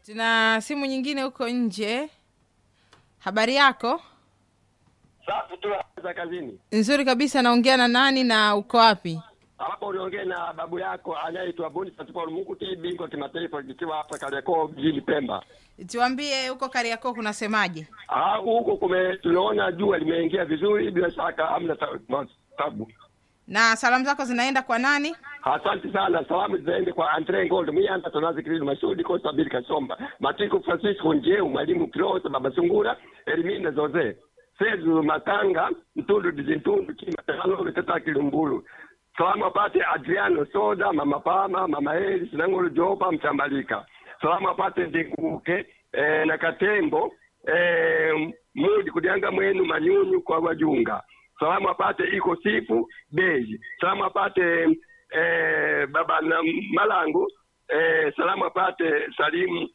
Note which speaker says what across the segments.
Speaker 1: Tuna simu nyingine huko nje. Habari yako?
Speaker 2: Safi tu za kazini.
Speaker 1: Nzuri kabisa. Naongea na nani na uko wapi?
Speaker 2: Hapo uliongea na babu yako anayeitwa Boniface Paul Munguti, bingwa kimataifa kikiwa hapa Kariakoo jijini Pemba.
Speaker 1: Tuambie huko Kariakoo kunasemaje?
Speaker 2: Ah, huko kume tunaona jua limeingia vizuri, bila shaka hamna ta- ma- tabu.
Speaker 1: Na salamu zako zinaenda kwa nani?
Speaker 2: Asante sana. Salamu ziende kwa Andre Gold, Miyanda Tonazi Kristo Masudi, Kosta Bili Kasomba, Matiko Francisco Njeu, Mwalimu Kirosa, Baba Sungura, Elimina Zoze, Sezu Matanga, Mtundu Dizintundu, Kima Talo, Tata Kilumbulu. Salamu apate Adriano Soda, Mama Pama, Mama Eli, Sinangolo Jopa, Mtambalika. Salamu apate Ndinguke, eh, na Katembo, eh, Mudi Kudianga Mwenu, Manyunyu kwa Wajunga. Salamu apate Iko Sifu, Beji. Salamu apate eh, baba na Malangu eh, salamu apate Salimu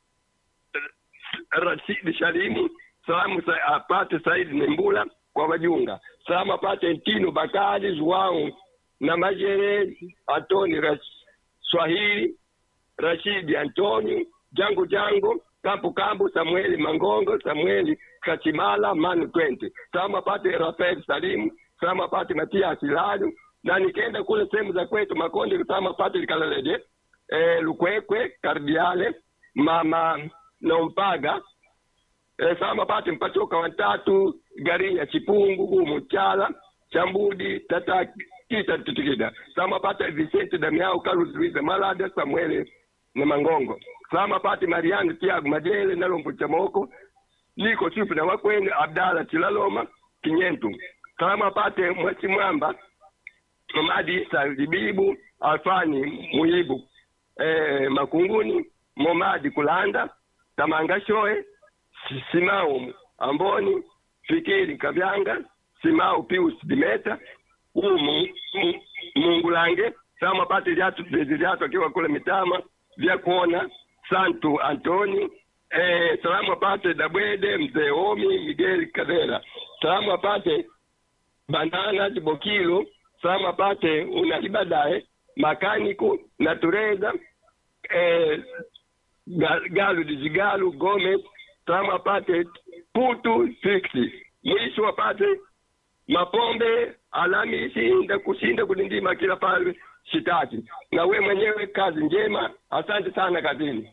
Speaker 2: Rashidi Shalimu, salamu sa, apate Saidi Nembula kwa Wajunga, salamu apate Ntino Bakari Zwau na Majere Antoni Ras, Swahili Rashidi Antonio Jango Jango Kampu Kampu Samueli Mangongo Samueli Kachimala Manu Twente, salamu apate Rafael Salimu, salamu apate Matias Lalu na nikaenda kule sehemu za kwetu Makonde, salamu apate Likalaleje eh, Lukwekwe Kardiale mama Nompaga eh, sama pate mpachoka watatu Garinya Chipungu Gumu Chala Chambudi Tata Kita Titikida sama pate Vicente Damiao Carlos Luisa Malada Samuel na Mangongo sama pate Mariano Tiago Majele Nalombo Chamoko Niko Sufu na Wakwene Abdala Chilaloma Kinyentu sama pate Mwasi Mwamba Mamadi Isa Libibu Alfani Muyibu eh, Makunguni Momadi Kulanda Tamanga Shoe Si- Simao Amboni Fikiri Kavyanga Simao Pius Dimeta Umu Mu- Mungulange Sama pate viatu viatu akiwa kule Mitama vya kuona Santu Antoni eh, salamu apate Dabwede Mzee Omi Miguel Kadera salamu apate Banana Bokilo salamu apate Unalibadae Makaniku na Tureza eh, Ga- Galu Dijigalu Gomez salamu apate Putu Fiksi mwisho apate Mapombe Alhamisi nda kushinda kulindima kila pale shitaki na we mwenyewe kazi njema asante sana kazini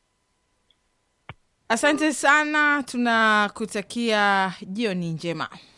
Speaker 1: Asante sana, tunakutakia jioni njema.